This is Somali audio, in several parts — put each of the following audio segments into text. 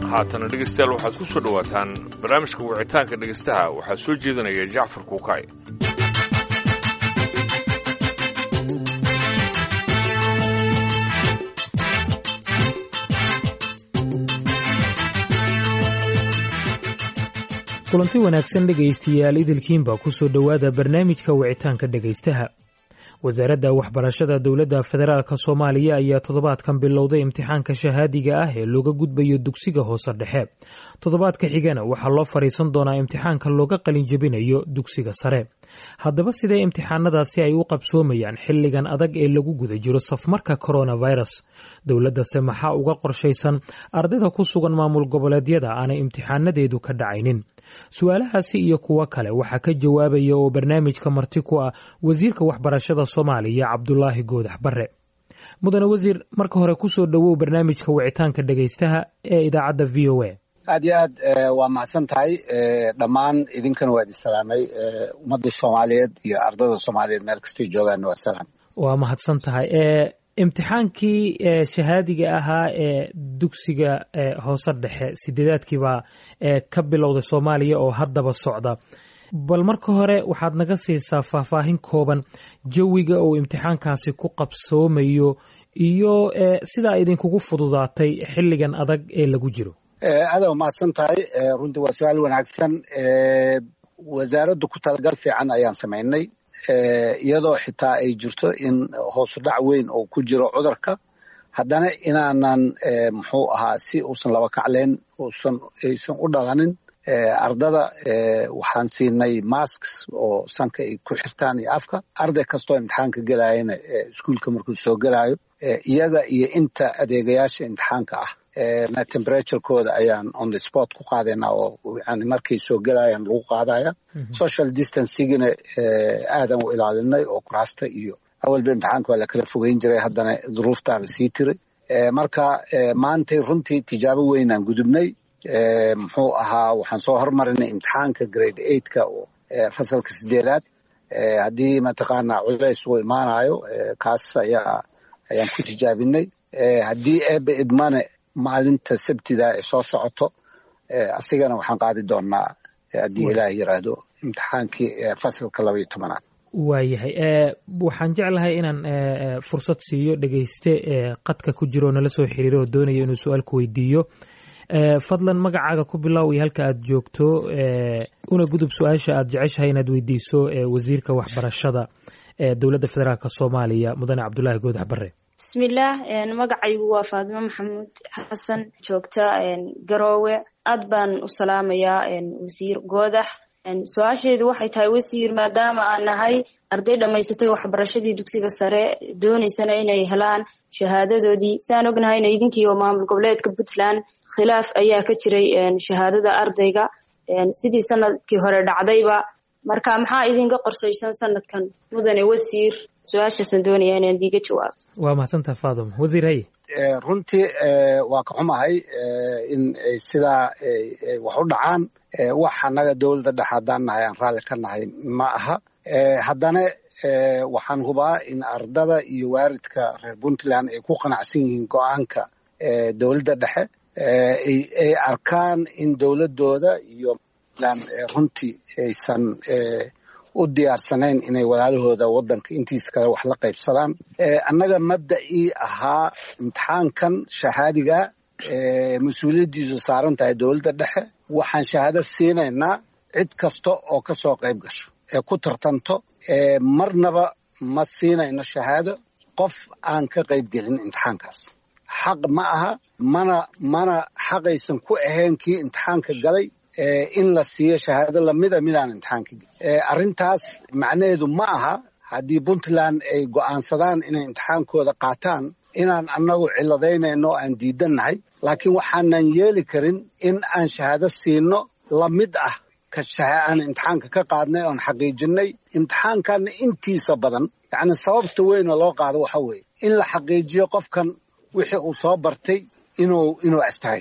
haatana dhegeystayaal waxaad ku soo dhowaataan barnaamijka wicitaanka dhegeystaha waxaa soo jeedinaya jacfar kuukay kulanti wanaagsan dhegaystayaal idilkiinba ku soo dhowaada barnaamijka wicitaanka dhegaystaha wasaaradda waxbarashada dowladda federaalk soomaaliya ayaa toddobaadkan bilowday imtixaanka shahaadiga ah ee looga gudbayo dugsiga hoose dhexe toddobaadka xigana waxaa loo fadhiisan doonaa imtixaanka looga qalinjebinayo dugsiga sare haddaba sidee imtixaanadaasi ay u qabsoomayaan xilligan adag ee lagu guda jiro safmarka coronavirus dowladdase maxaa uga qorshaysan ardayda ku sugan maamul goboleedyada aanay imtixaanadeedu ka dhacaynin su-aalahaasi iyo kuwo kale waxaa ka jawaabaya oo barnaamijka marti ku ah wasiirka waxbarashada soomaaliya cabdulaahi goodax bare mudane wasiir marka hore kusoo dhowow barnaamijka wicitaanka dhegaystaha ee idaacadda v o a aad iyo aad waa mahadsan tahay dhammaan idinkana waa idin salaamay ummadda soomaaliyeed iyo ardada soomaaliyeed meel kastay joogaanna waa salaam waa mahadsan tahay imtixaankii shahaadiga ahaa ee dugsiga hoose dhexe sideedaadkiibaa ka bilowday soomaaliya oo haddaba socda bal marka hore waxaad naga siisaa faahfaahin kooban jawiga uu imtixaankaasi ku qabsoomayo iyo sidaa idinkugu fududaatay xilligan adag ee lagu jiro aada mahadsan tahay runtii waa su-aal wanaagsan wasaaraddu ku talagal fiican ayaan samaynay iyadoo xitaa ay jirto in hoosu dhac weyn oo ku jiro cudurka haddana inaanan muxuu ahaa si uusan laba kacleen uusan aysan u dhalanin ardada waxaan siinay masks oo sanka ay ku xirtaan iyo afka arday kastoo imtixaanka gelayana iskuolka markuu soo gelayo iyaga iyo inta adeegayaasha imtixaanka ah na temperaturekooda ayaan on the sport ku qaadayna oo yani markay soo gelayaan lagu qaadaya social distancigina aadan u ilaalinay oo kuraasta iyo awalba imtixaanka waa lakala fogeyn jiray haddana duruuftaaba sii tiray marka maantay runtii tijaabo weynaan gudubnay muxuu ahaa waxaan soo hormarinay imtixaanka grade eightka oo fasalka sideedaad haddii mataqaana culays uu imaanayo kaas ayaa ayaan ku tijaabinay haddii eebe idmane maalinta sabtida ee soo socoto asigana waxaan qaadi doonaa haddii ilaah yiraahdo imtixaankii fasalka laba iyo tobanaad waayahay waxaan jeclahay inaan fursad siiyo dhegeyste qadka ku jiro oo nala soo xiriiro oo doonaya inuu su-aal ku weydiiyo fadlan magacaaga ku bilow iyo halka aad joogto una gudub su-aasha aad jeceshahay inaad weydiiso wasiirka waxbarashada ee dowladda federaalk soomaaliya mudane cabdulaahi goodax bare bismillaah magacaygu waa faadimo maxamuud xasan joogta garoowe aad baan u salaamayaa wasiir goodax su-aasheedu waxay tahay wasiir maadaama aan nahay arday dhammaysatay waxbarashadii dugsiga sare doonaysana inay helaan shahaadadoodii saan ognahayna idinkii oo maamul goboleedka puntland khilaaf ayaa ka jiray shahaadada ardayga sidii sanadkii hore dhacdayba marka maxaa idinka qorsaysan sanadkan mudane wasiir su-aashaasaan doonaya inaan diiga jawaabto waa mahadsantaha faaduma wasiir haye runtii waa ka xumahay in sidaa wax u dhacaan wax annaga dowladda dhex haddaan nahay aan raalli ka nahay ma aha haddana waxaan hubaa in ardada iyo waaridka reer puntland ay ku qanacsan yihiin go-aanka dowladda dhexe ay arkaan in dowladdooda iyo runtii aysan u diyaarsanayn inay walaalahooda waddanka intiisa kale wax la qaybsadaan annaga mabda'ii ahaa imtixaankan shahaadiga mas-uuliyaddiisu saaran tahay dowladda dhexe waxaan shahaado siinaynaa cid kasta oo ka soo qayb gasho ee ku tartanto marnaba ma siinayno shahaado qof aan ka qayb gelin imtixaankaas xaq ma aha mana mana xaqaysan ku ahayn kii imtixaanka galay in la siiyo shahaado lamida midaan imtixaanka gelin arrintaas macnaheedu ma aha haddii puntland ay go'aansadaan inay imtixaankooda qaataan inaan annagu ciladaynayno o aan diidannahay laakiin waxaanan yeeli karin in aan shahaado siino lamid ah aan imtixaanka ka qaadnay oon xaqiijinay imtixaankanna intiisa badan yacni sababta weyn oo loo qaado waxa weeye in la xaqiijiyo qofkan wixii uu soo bartay inuu inuu astaahilay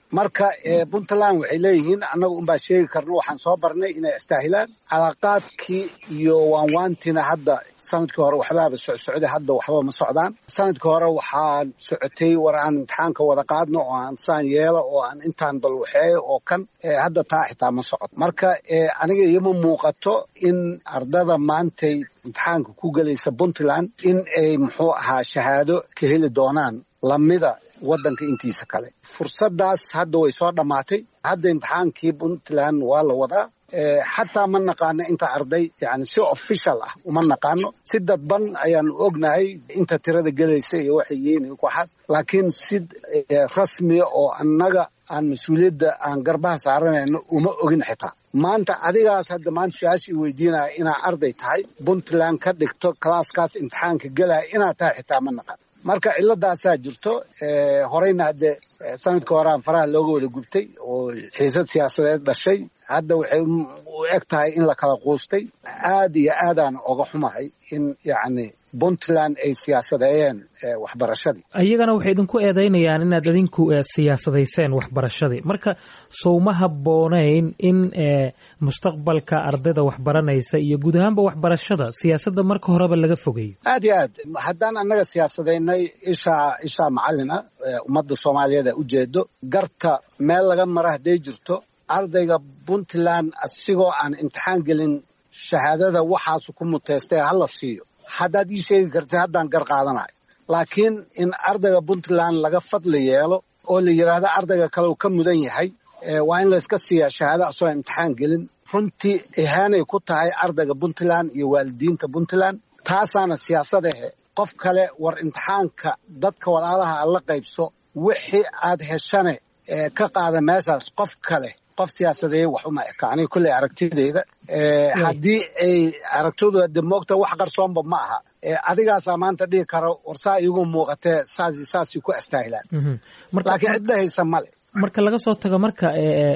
marka puntland waxay leeyihiin annaga unbaa sheegi karno waxaan soo barnay inay istaahilaan calaaqaadkii iyo waanwaantiina hadda sanadkii hore waxbaaba socsocday hadda waxba ma socdaan sanadkii hore waxaan socotay war aan imtixaanka wada qaadno oo aan saan yeelo oo aan intaan balwaxeeyo oo kan hadda taa xitaa ma socdo marka aniga ioma muuqato in ardada maantay imtixaanka ku gelaysa puntland in ay muxuu ahaa shahaado ka heli doonaan lamida waddanka intiisa kale fursaddaas hadda way soo dhammaatay hadda imtixaankii puntland waa la wadaa xataa ma naqaano inta arday yani si official ah uma naqaano si dadban ayaanu ognahay inta tirada gelaysa iyo waxay yihiin waxaas laakiin si rasmiya oo annaga aan mas-uuliyadda aan garbaha saaranayno uma ogin xitaa maanta adigaas hadda maanta su-aashii weydiinaya inaa arday tahay puntland ka dhigto kalaaskaas imtixaanka gelaya inaad tahay xitaa ma naqaan marka ciladaasaa jirto horeyna hadde sanadka horean faraha looga wada gubtay oo xiisad siyaasadeed dhashay hadda waxay u eg tahay in la kala quustay aad iyo aadaan oga xumahay in yacni puntland ay siyaasadeeyeen waxbarashadii iyagana waxay idinku eedaynayaan inaad idinku siyaasadayseen waxbarashadii marka sowma habboonayn in mustaqbalka ardayda waxbaranaysa iyo guud ahaanba waxbarashada siyaasadda marka horeba laga fogeeyo aad iyo aad haddaan annaga siyaasadaynay ishaa ishaa macallin ah ummadda soomaaliyeed a ujeedo garta meel laga mara hadday jirto ardayga puntland asigoo aan imtixaan gelin shahaadada waxaasu ku muteystay hala siiyo haddaad ii sheegi kartid haddaan gar qaadanayo laakiin in ardayga puntland laga fadli yeelo oo la yidhaahdo ardayga kale uu ka mudan yahay waa in layska siiyaa shahaado asoo imtixaan gelin runtii ihaanay ku tahay ardayga puntland iyo waalidiinta puntland taasaana siyaasadahe qof kale war imtixaanka dadka walaalaha aad la qaybso wixii aad heshane ka qaada meeshaas qof kale qof siyaasadeeye wax uma eka aniga kulley aragtideyda haddii ay aragtoodu de moogta wax qarsoonba ma aha adigaasaa maanta dhihi karo war saa iigu muuqatee saasi saasay ku astaahilaan laakiin cidla haysa male marka laga soo tago marka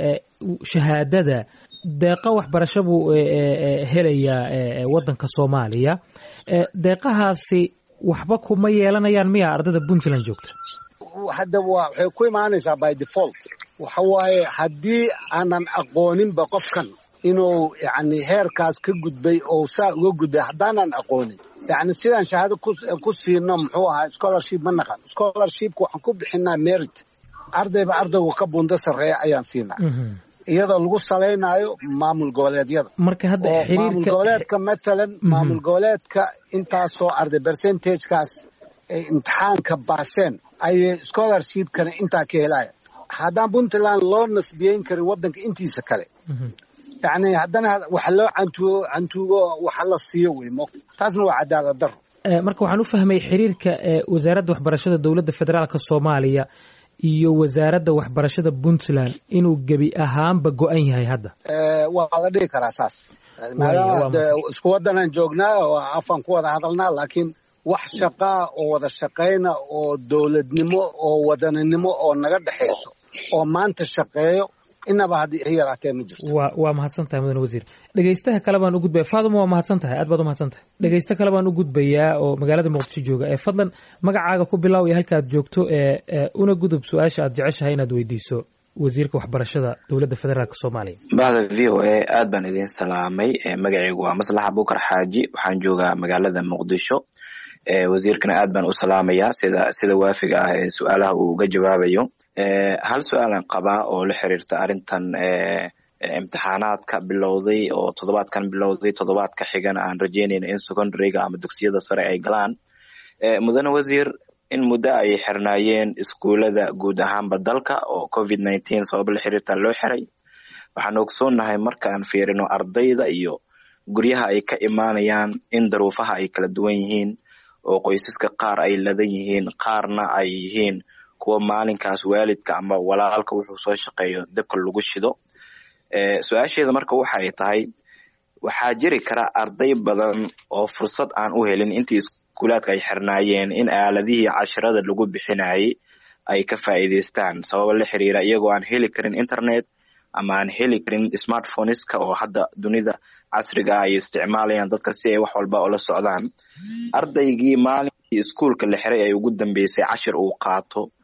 shahaadada deeqa waxbarasho buu helayaa waddanka soomaaliya deeqahaasi waxba kuma yeelanayaan miya ardayda puntland joogta hadda waxay ku imaanaysaa by default waxa waaye haddii aanan aqooninba qofkan inuu yani heerkaas ka gudbay oo saa uga gudbay haddaanan aqoonin yani sidaan shahaado ku siino muxuu ahaa scholarship ma naqan scholarshipka waxaan ku bixinaa merit ardayba ardaygu ka buundo sarreeya ayaan siinaa iyadoo lagu salaynayo maamul goboleedyada marka hadda maamul goboleedka mathalan maamul goboleedka intaasoo arday percentagekaas ay imtixaanka baaseen ayay scholarshipkana intaa ka helaya haddaan puntland loo nasbiyeyn karin waddanka intiisa kale yani haddana waxa loo cantuugo cantuugo waxa la siiyo wey mo taasna waa cadaalad daro marka waxaan u fahmay xiriirka wasaaradda waxbarashada dowladda federaalka soomaaliya iyo wasaaradda waxbarashada puntland inuu gebi ahaanba go-an yahay hadda waa la dhihi karaa saas maadaama isku waddanaan joognaa oo afaan ku wada hadalnaa laakiin wax shaqaa oo wada shaqayna oo dowladnimo oo wadaninimo oo naga dhexayso oo maanta shaqeeyo inaba haddii ay yaraatee ma jirto wa waa mahadsan tahay mudane wasiir dhegeystaha kale baan u gudbaya faaduma waa mahadsan tahay aad baad u mahadsan tahay dhegeysto kale baan u gudbayaa oo magaalada muqdisho jooga ee fadlan magacaaga ku bilow iyo halka aad joogto ee una gudub su-aasha aad jeceshahay inaad weydiiso wasiirka waxbarashada dowladda federaalk soomaaliya bahda v o a aad baan idin salaamay magacaygu waa maslax abukar xaaji waxaan joogaa magaalada muqdisho wasiirkana aad baan u salaamayaa sida sida waafiga ah ee su-aalaha uu uga jawaabayo hal su-aalan qabaa oo la xiriirta arrintan imtixaanaadka bilowday oo toddobaadkan bilowday toddobaadka xigana aan rajeynayna in secondaryga ama dugsiyada sare ay galaan mudane wasiir in muddo ay xirnaayeen iskuulada guud ahaanba dalka oo covid nineteen sababa la xiriirta loo xiray waxaan ogsoonnahay markaan fiirino ardayda iyo guryaha ay ka imaanayaan in daruufaha ay kala duwan yihiin oo qoysaska qaar ay ladan yihiin qaarna ay yihiin kuwa maalinkaas waalidka ama walaalka wuxuu soo shaqeeyo dabka lagu shido su-aasheeda marka waxay tahay waxaa jiri kara arday badan oo fursad aan u helin intii iskuulaadka ay xirnaayeen in aaladihii cashirada lagu bixinayay ay ka faa'iidaystaan sababa la xiriira iyagoo aan heli karin internet ama aan heli karin smartphoneska oo hadda dunida casriga ah ay isticmaalayaan dadka si ay wax walba ula socdaan ardaygii maalinkii iskuulka la xiray ay ugu dambeysay cashir uu qaato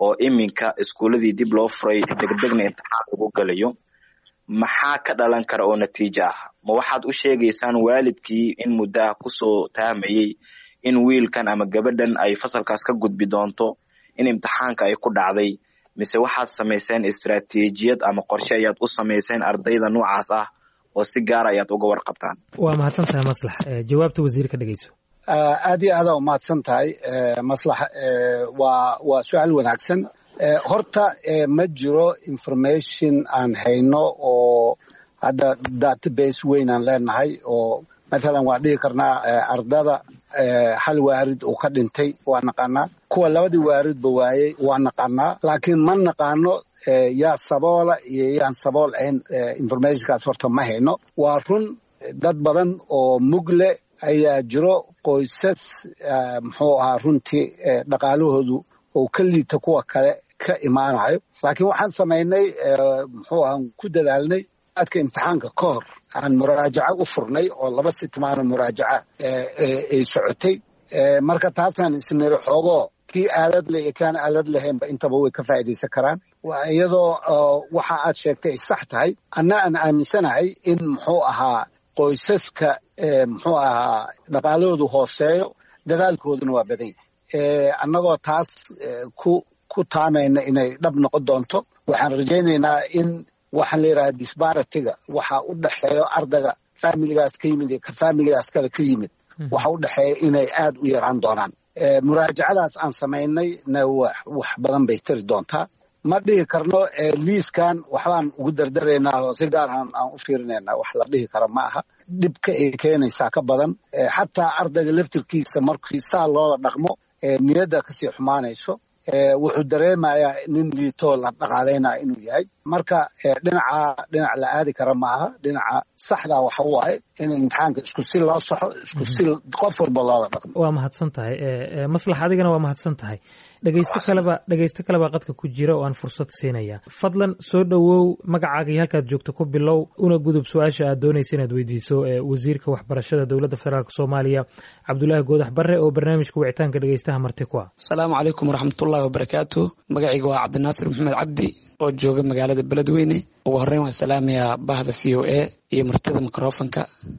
oo iminka iskuuladii dib loo furay degdegna imtixaan lagu galayo maxaa ka dhalan kara oo natiijo ah ma waxaad u sheegaysaan waalidkii in muddaha kusoo taamayey in wiilkan ama gabadhan ay fasalkaas ka gudbi doonto in imtixaanka ay ku dhacday mise waxaad samayseen istaraatiijiyad ama qorshe ayaad u samayseen ardayda noocaas ah oo si gaara ayaad uga warqabtaan waa mahadsan tahay maslax jawaabta wasiirka dhegeyso aad iyo aadaa umahadsan tahay maslax waa waa su-aal wanaagsan horta ma jiro information aan hayno oo hadda database weyn aan leenahay oo mathalan waan dhihi karnaa ardada hal waarid uu ka dhintay waa naqaanaa kuwa labadii waaridba waayey waa naqaanaa laakiin ma naqaano yaa saboola iyo yaan sabool ahayn informationkaas horta ma hayno waa run dad badan oo mugle ayaa jiro qoysas muxuu ahaa runtii dhaqaalahoodu oo ka liita kuwa kale ka imaanayo laakiin waxaan samaynay muxuu ahaa ku dadaalnay aadka imtixaanka ka hor aan muraajaco u furnay oo laba sitmaano muraajaca ay socotay marka taasaan isniri xoogoo kii aalad le iyo kaan aalad lahaynba intaba way ka faa'iidaysan karaan iyadoo waxa aad sheegtay ay sax tahay anna aan aaminsanahay in muxuu ahaa qoysaska muxuu ahaa dhaqaalahoodu hooseeyo dadaalkooduna waa badan yahay annagoo taas ku ku taamayna inay dhab noqon doonto waxaan rajaynaynaa in waxaan la yidhaha disbaratiga waxa u dhexeeyo ardayga familigaas ka yimid iyo ka familigaas kale ka yimid waxa u dhexeeya inay aad u yaraan doonaan muraajacadaas aan samaynay na wax badan bay tari doontaa ma dhihi karno liiskan waxbaan ugu dardaraynaa oo si gaarhan aan u fiirinaynaa wax la dhihi kara ma aha dhibka ay keenaysaa ka badan xataa ardayga laftirkiisa markii saa loola dhaqmo niyadda kasii xumaanayso wuxuu dareemayaa nin liitoo la dhaqaalaynaya inuu yahay marka dhinaca dhinac la aadi kara ma aha dhinaca saxdaa waxa waaye in imtixaanka isku si loo saxo isku si qof walba loola dhaqmo waa mahadsan tahay maslax adigana waa mahadsan tahay dhegeysto kaleba dhegeysto kalebaa qadka ku jira oo aan fursad siinaya fadlan soo dhowow magacaaga iyo halkaad joogto ku bilow una gudub su-aasha aad doonaysa inaad weydiiso wasiirka waxbarashada dowladda federaalk soomaaliya cabdulaahi goodax barre oo barnaamijka wicitaanka dhegeystaha marti ku ah asalaamu calaykum waraxmatullahi wabarakaatu magacayga waa cabdinaasir maxamed cabdi oo jooga magaalada beledweyne ugu horreyn waan salaamayaa bahda v o a iyo martida microfonka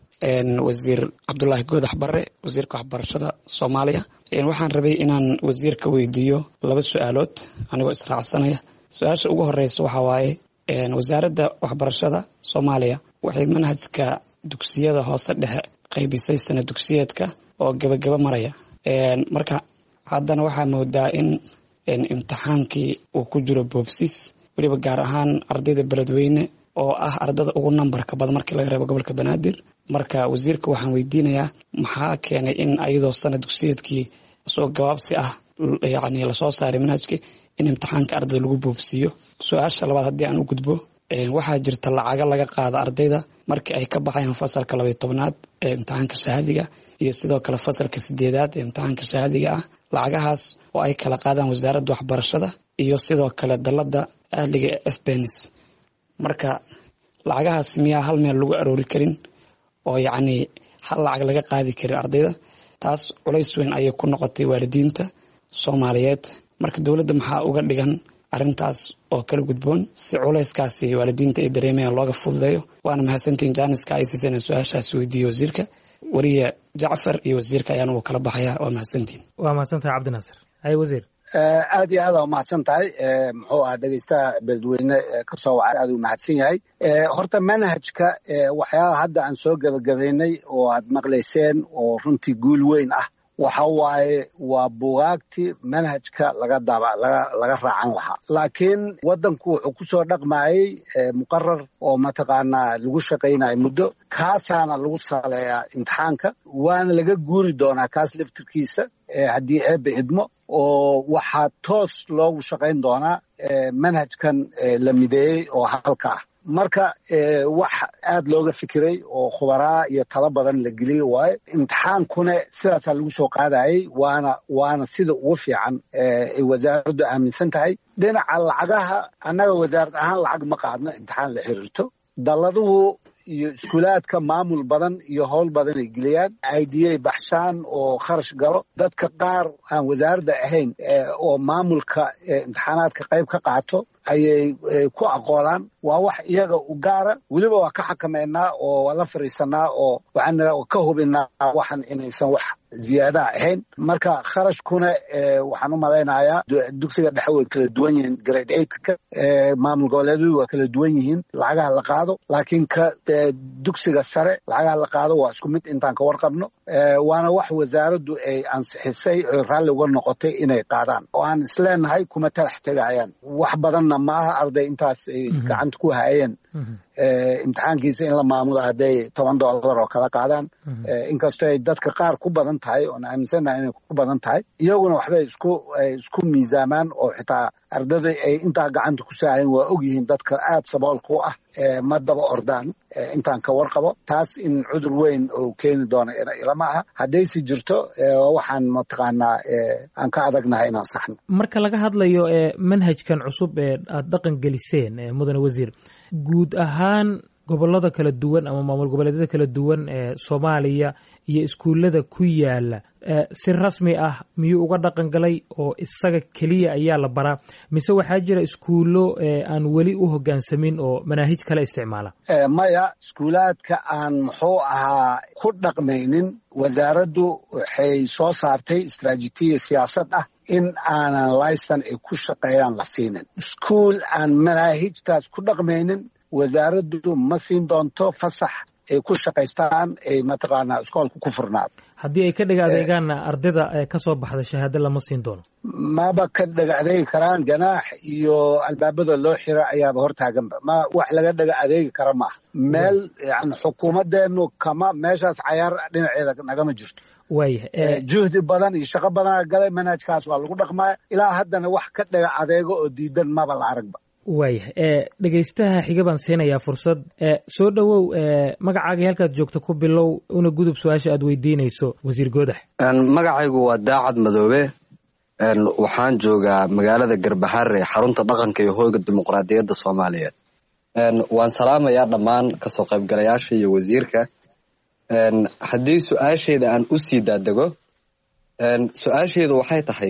wasiir cabdulaahi goodax barre wasiirka waxbarashada soomaaliya waxaan rabay inaan wasiirka weydiiyo laba su-aalood anigoo israacsanaya su-aasha ugu horeysa waxaa waaye wasaaradda waxbarashada soomaaliya waxay manhajka dugsiyada hoose dhexe qaybisay sana dugsiyeedka oo gebagaba maraya marka haddana waxaa moodaa in imtixaankii uu ku jiro boobsiis weliba gaar ahaan ardayda beledweyne oo ah ardada ugu nambarka badan markii laga reebo gobolka banaadir marka wasiirka waxaan weydiinayaa maxaa keenay in ayadoo sana dugsiyeedkii soo gabaabsi ah yani lasoo saaray manhajkii in imtixaanka ardayda lagu boobsiiyo su-aasha labaad haddii aan u gudbo waxaa jirta lacago laga qaada ardayda markii ay ka baxayaan fasalka labay tobnaad ee imtixaanka shahaadiga iyo sidoo kale fasalka sideedaad ee imtixaanka shahaadiga ah lacagahaas oo ay kala qaadaan wasaaradda waxbarashada iyo sidoo kale dalada ahliga ee fbenis marka lacagahaas miyaa hal meel lagu aroori karin oo yacni hal lacag laga qaadi karin ardayda taas culays weyn ayay ku noqotay waalidiinta soomaaliyeed marka dowladda maxaa uga dhigan arrintaas oo kala gudboon si culayskaasi waalidiinta ay dareemayaan looga fududeeyo waana mahadsantiin jaaniska ay siiseen su-aashaas weydiiye wasiirka weliya jacfar iyo wasiirka ayaan ugu kala baxaya waa mahadsantiin waa mahadsantahay cabdinaasir hay wasiir aad iyo aad aa umahadsan tahay muxuu aha dhegeystaha beledweyne kasoo wacay aad u mahadsan yahay horta manhajka waxyaalaha hadda aan soo gebagabaynay oo aad maqlayseen oo runtii guul weyn ah waxa waaye waa bugaagtii manhajka laga daba laga laga raacan lahaa laakiin waddanku wuxuu kusoo dhaqmayey muqarar oo mataqaanaa lagu shaqaynayo muddo kaasaana lagu saleeyaa imtixaanka waana laga guuri doonaa kaas laftirkiisa haddii eebbe idmo oo waxaa toos loogu shaqayn doonaa manhajkan la mideeyey oo halka ah marka wax aad looga fikiray oo khubaraa iyo talo badan la geliyey waayo imtixaankuna sidaasaa lagu soo qaadayey waana waana sida ugu fiican ay wasaaraddu aaminsan tahay dhinaca lacagaha annaga wasaarad ahaan lacag ma qaadno imtixaan la xiriirto dalladuhu iyo iskuulaadka maamul badan iyo howl badan ay geliyaan idiyay baxshaan oo kharash galo dadka qaar aan wasaaradda ahayn oo maamulka imtixaanaadka qayb ka qaato ayay ku aqoolaan waa wax iyaga u gaara weliba waa ka xakameynaa oo waa la fariisanaa oo waxaan ka hubinaa waxan inaysan wax ziyaadaha ahayn marka kharashkuna waxaan u malaynayaa dugsiga dhexe way kala duwan yihiin grade eightka maamul goboleedyadu waa kala duwan yihiin lacagaha la qaado laakiin ka dugsiga sare lacagaha la qaado waa isku mid intaan ka warqabno waana wax wasaaraddu ay ansixisay oy raalli uga noqotay inay qaadaan oo aan isleenahay kuma talax tegayaan wax badanna maaha arday intaas ay gacanta ku hayeen imtixaankiisa in la maamulo hadday toban dollar oo kala qaadaan inkastoo ay dadka qaar ku badan tahay oon aaminsannahay inay ku badan tahay iyaguna waxbay isku isku miisaamaan oo xitaa ardada ay intaa gacanta ku saahayeen waa ogyihiin dadka aad saboolka u ah ma daba ordaan intaan ka warqabo taas in cudur weyn oo keeni doono ilama aha haddaysi jirto waxaan mataqaanaa aan ka adagnahay inaan saxno marka laga hadlayo manhajkan cusub ee aada dhaqan geliseen mudane wasiir guud ahaan gobolada kala duwan ama maamul goboleedyada kala duwan ee soomaaliya iyo iskuullada ku yaala si rasmi ah miyuu uga dhaqan galay oo isaga keliya ayaa la baraa mise waxaa jira iskuullo aan weli u hoggaansamin oo manaahij kale isticmaala maya iskuulaadka aan muxuu ahaa ku dhaqmaynin wasaaraddu waxay soo saartay istraatijiya siyaasad ah in aanan laysan ay ku shaqeeyaan la siinin iskuul aan manaahijtaas ku dhaqmaynin wasaaraddu ma siin doonto fasax ay ku shaqaystaan ay mataqaanaa iskoolka ku furnaado haddii ay ka dhega adeegaanna ardayda ka soo baxda shahaado lama siin doono maba ka dhega adeegi karaan ganaax iyo albaabada loo xira ayaaba hortaaganba ma wax laga dhega adeegi kara maaha meel yani xukuumaddeenu kama meeshaas cayaar dhinaceeda nagama jirto waayahay juhdi badan iyo shaqo badana galay manhajkaas waa lagu dhaqmaya ilaa haddana wax ka dhega adeego oo diidan maba la aragba waayahay dhegaystaha xiga baan siinayaa fursad soo dhowow magacaagii halkaad joogto ku bilow una gudub su-aasha aad weydiinayso wasiir goodax magacaygu waa daacad madoobe waxaan joogaa magaalada garbaharre xarunta dhaqanka iyo hoyga dimuqraadiyadda soomaaliyeed waan salaamayaa dhammaan kasoo qaybgalayaasha iyo wasiirka haddii su-aasheyda aan u sii daadego su-aasheedu waxay tahay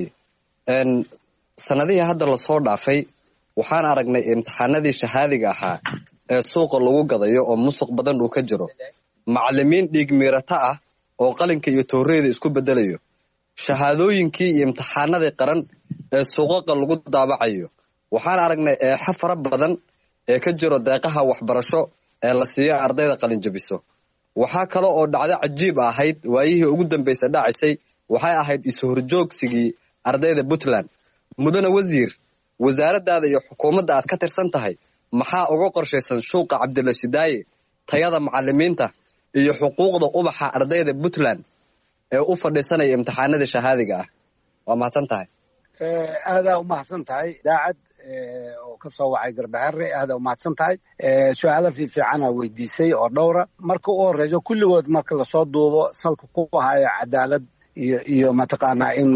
sanadihii hadda lasoo dhaafay waxaan aragnay imtixaanadii shahaadiga ahaa ee suuqa lagu gadayo oo musuq badan uu ka jiro macalimiin dhiig miirato ah oo qalinka iyo towreyda isku bedelayo shahaadooyinkii iyo imtixaanadii qaran ee suuqaqa lagu daabacayo waxaan aragnay eexa fara badan ee ka jiro deeqaha waxbarasho ee la siiyo ardayda qalinjabiso waxaa kale oo dhacdo cajiib ahayd waayihii ugu dambaysa dhacisay waxay ahayd isu-horjoogsigii ardayda puntland mudane wasiir wasaaraddaada iyo xukuumadda aad ka tirsan tahay maxaa uga qorshaysan shuuqa cabdilla shidaaye tayada macalimiinta iyo xuquuqda ubaxa ardayda puntland ee u fadhiisanaya imtixaanada shahaadiga ah waa mahadsan tahay aadaa umahadsan tahay daacad oo ka soo wacay garbaharre aadaa umahadsan tahay su-aalo fiifiicana weydiisay oo dhowra marka u horeyso kulligood marka lasoo duubo salka ku haya cadaalad iyo iyo mataqaanaa in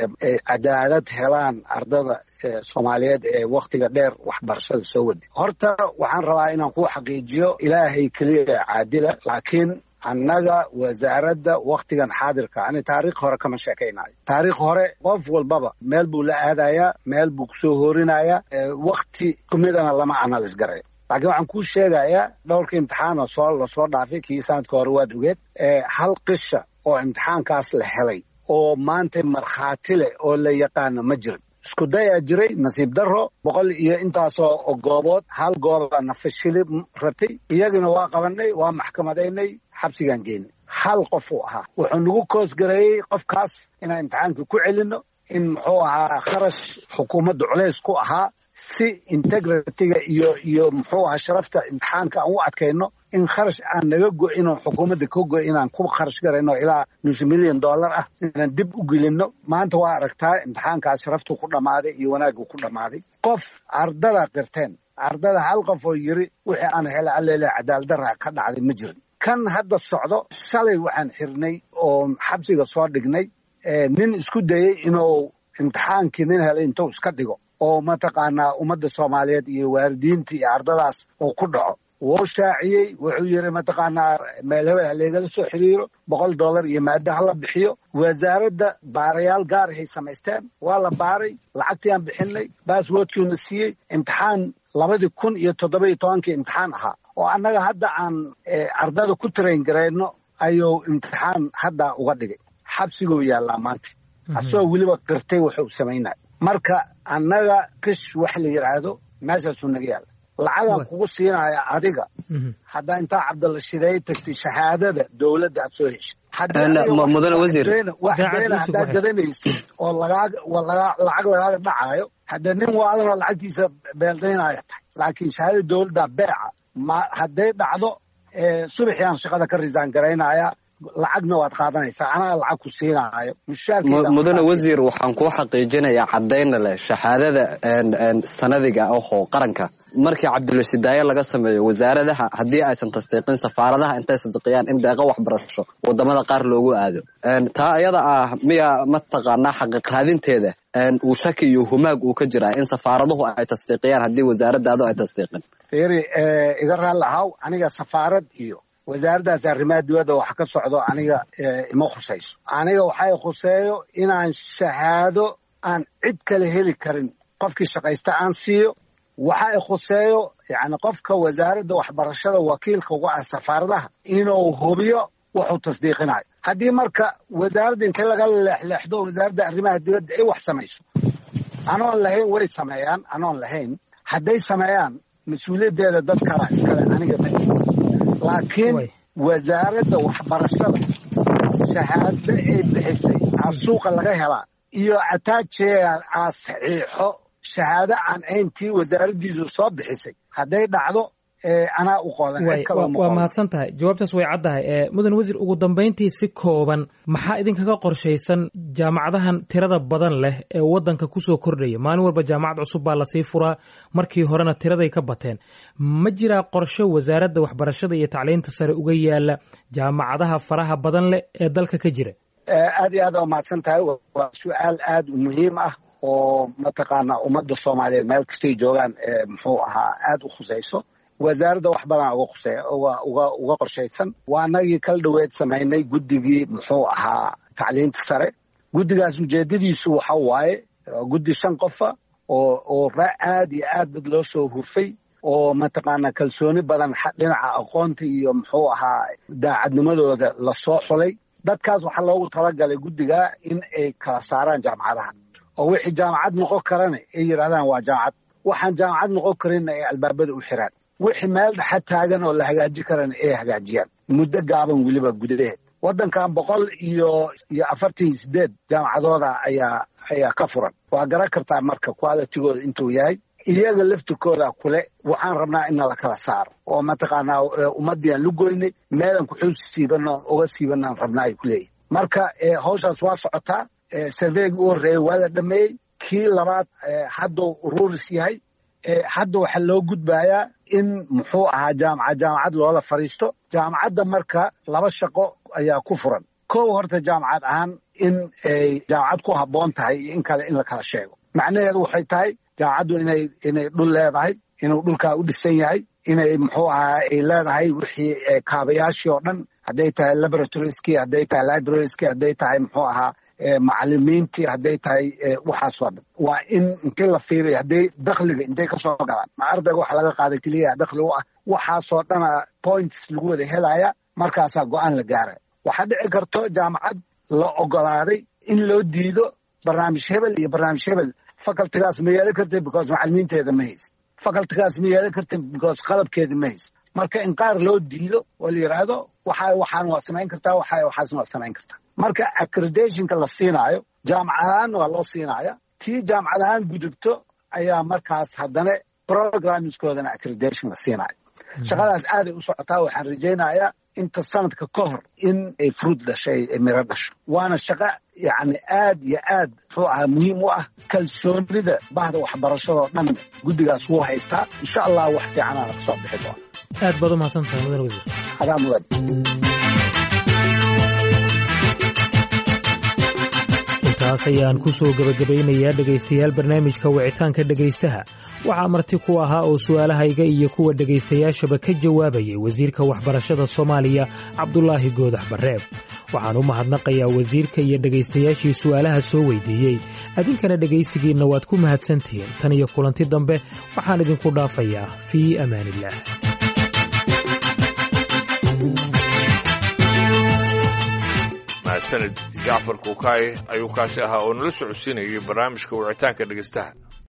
cadaalad helaan ardada soomaaliyeed ee waktiga dheer waxbarashada soo waday horta waxaan rabaa inaan ku xaqiijiyo ilaahay keliya caadila laakiin annaga wasaaradda waktigan xaadirka ani taariikh hore kama sheekaynayo taariikh hore qof walbaba meel buu la aadayaa meel buu kusoo hoorinayaa wakti kumidana lama analis garayo laakiin waxaan kuu sheegayaa dhowrka imtixaanoo soo lasoo dhaafay kii sanadka hore waad ogeed hal qisha oo imtixaankaas la helay oo maanta markhaati leh oo la yaqaano ma jirin isku dayaa jiray nasiib daro boqol iyo intaasoo goobood hal gooba nafashili ratay iyagina waa qabanay waa maxkamadaynay xabsigaan geynay hal qof uu ahaa wuxuu nagu koosgareeyey qofkaas inaan imtixaankii ku celino in muxuu ahaa kharash xukuumadda culays ku ahaa si integritiga iyo iyo muxuu ahaa sharafta imtixaanka aan u adkayno in kharash aan naga go-in oo xukuumadda ka go inaan ku kharash garayno ilaa nus milyan dollar ah inaan dib u gelino maanta waa aragtaa imtixaankaas sharaftu ku dhammaaday iyo wanaaggu ku dhammaaday qof ardada qirteen ardada hal qof oo yiri wixii aan hela alleele cadaaladdarra ka dhacday ma jirin kan hadda socdo shalay waxaan xirnay oo xabsiga soo dhignay nin isku dayey inuu imtixaankii nin helay intuu iska dhigo oo mataqaanaa ummadda soomaaliyeed iyo waalidiinta iyo ardadaas oo ku dhaco wuu shaaciyey wuxuu yidhi mataqaanaa meel hebel haleegala soo xiriiro boqol dollar iyo maado hala bixiyo wasaaradda baarayaal gaarahay samaysteen waa la baaray lacagtii aan bixinay baaswoodkiina siiyey imtixaan labadii kun iyo toddoba iyo tobankii imtixaan ahaa oo annaga hadda aan ardada ku tarayn garayno ayuu imtixaan hadda uga dhigay xabsiguu yaallaa maanta asagoo weliba qirtay wuxuu samaynaya marka annaga kish wax la yidhaahdo meeshaasuu naga yaalla lacagaan kugu siinaya adiga haddaa intaa cabdalla shideey tagtay shahaadada dowladda aad soo heshid mudane wasiir wax beena haddaad gadanaysid oo lacag lagaaga dhacaayo haddee nin waadanoo lacagtiisa beeldaynaya tahay laakiin shahaadada dowladda beeca ma hadday dhacdo subaxiaan shaqada ka risaan garaynaya lacagna waad qaadanaysaa anaa lacag ku siinaayo mudane wasiir waxaan kuu xaqiijinayaa caddayna leh shahaadada sanadiga ahoo qaranka markii cabdulashidaaye laga sameeyo wasaaradaha haddii aysan tasdiiqin safaaradaha intay sadiqiyaan in deeqo waxbarasho wadamada qaar loogu aado taa iyada ah miya mataqaanaa xaqiiqraadinteeda uu shaki iyo humaag uu ka jiraa in safaaraduhu ay tasdiiqiyaan haddii wasaaradaadu ay tasdiiqin fiiri iga raalli ahaw aniga safaarad iyo wasaaraddaas arrimaha dibadda wax ka socdo aniga ima khusayso aniga waxay khuseeyo inaan shahaado aan cid kale heli karin qofkii shaqaysta aan siiyo waxa i khuseeyo yani qofka wasaaradda waxbarashada wakiilka uga ah safaaradaha inuu hubiyo wuxuu tasdiiqinayo haddii marka wasaaradda inta laga leexleexdo wasaaradda arrimaha dibadda ay wax samayso anoon lahayn way sameeyaan anoon lahayn hadday sameeyaan mas-uuliyaddeeda dad kala iskale aniga ma laakiin wasaaradda waxbarashada shahaado ay bixisay aa suuqa laga helaa iyo ataajeea aa saxiixo shahaado aan ayntii wasaaraddiisu soo bixisay hadday dhacdo anaa u qodan waa mahadsan tahay jawaabtaas way caddahay mudan wasiir ugu dambayntii si kooban maxaa idinkaga qorshaysan jaamacadahan tirada badan leh ee waddanka kusoo kordhaya maalin walba jaamacad cusub baa lasii furaa markii horena tiraday ka bateen ma jiraa qorshe wasaaradda waxbarashada iyo tacliinta sare uga yaala jaamacadaha faraha badan leh ee dalka ka jira aad iyo aad aa mahadsan tahay waa su-aal aad u muhiim ah oo mataqaanaa ummadda soomaaliyeed meel kastay joogaan muxuu ahaa aad u khusayso wasaaradda wax badan uga khusey uga uga qorshaysan waa anagii kala dhoweed samaynay guddigii muxuu ahaa tacliinta sare guddigaas ujeedadiisu waxa waaye guddi shan qofa oo oo ra aad iyo aad bad loo soo hufay oo mataqaanaa kalsooni badan dhinaca aqoonta iyo muxuu ahaa daacadnimadooda lasoo xulay dadkaas waxaa loogu talagalay guddigaa in ay kala saaraan jaamacadaha oo wixii jaamacad noqon karana ay yidhahdaan waa jaamacad waxaan jaamacad noqon karinna ay albaabada u xiraan wixii meel dhexa taagan oo la hagaaji karana ay hagaajiyaan muddo gaaban weliba gudaheed waddankan boqol iyo iyo afartan iyo sideed jaamacadooda ayaa ayaa ka furan waa garan kartaa marka qualitigooda intuu yahay iyaga laftirkooda kule waxaan rabnaa in nala kala saaro oo mataqaanaa ummadii aan lugoynay meelan kuxuu siibano uga siibanaan rabnaa ay kuleeyihin marka hawshaas waa socotaa sarveygii u horreeyey waa la dhameeyey kii labaad hadduu ururis yahay hadda waxaa loo gudbayaa in muxuu ahaa jaamacad jaamacad loola fadhiisto jaamacadda marka laba shaqo ayaa ku furan kow horta jaamacad ahaan in ay jaamacad ku habboon tahay iyo in kale in la kala sheego macnaheedu waxay tahay jaamacaddu inay inay dhul leedahay inuu dhulkaa u dhisan yahay inay muxuu ahaa ay leedahay wixii kaabayaashii oo dhan hadday tahay laboratorieski hadday tahay librarieski hadday tahay muxuu ahaa macalimiintii hadday tahay waxaasoo dhan waa in intii la fiiriya hadday dakhliga intay kasoo galaan ma ardayga waxa laga qaaday keliya dakhli u ah waxaasoo dhana points lagu wada helaya markaasaa go-aan la gaara waxaa dhici karto jaamacad la ogolaaday in loo diido barnaamij hebel iyo barnaamij hebel facultigaas ma yeelan karta because macalimiinteeda ma hayst facultigaas ma yeelan karta because qalabkeeda ma hayst marka in qaar loo diido oo la yidhaahdo waxa waxaan waa samayn kartaa waxa waxaasna waa samayn kartaa marka accreditationka la siinaayo jaamacad ahaan waa loo siinaya tii jaamacad ahaan gudubto ayaa markaas haddana programmingskoodana accreditation la siinaayo shaqadaas aaday u socotaa waxaan rajaynayaa inta sanadka ka hor in ay fruud dhashay miro dhasho waana shaqo yacni aad iyo aad muxuu ahaa muhiim u ah kalsoonida bahda waxbarashadoo dhan guddigaas wuu haystaa insha allah wax fiicanaana kasoo bixi doona aad baad u mahadsantahay mudan wasiir adaa mudan intaas ayaan ku soo gebagabaynayaa dhegaystayaal barnaamijka wicitaanka dhegaystaha waxaa marti ku ahaa oo su'aalahayga iyo kuwa dhegaystayaashaba ka jawaabayay wasiirka waxbarashada soomaaliya cabdulaahi goodax barreeb waxaan u mahadnaqayaa wasiirka iyo dhegaystayaashii su'aalaha soo weydiiyey adinkana dhegaysigiinna waad ku mahadsantihiin tan iyo kulanti dambe waxaan idinku dhaafayaa fii amaaniillaah mahadsanid jacfar kuukaaye ayuu kaasi ahaa oo nala socodsiinayay barnaamijka wicitaanka dhegaystaha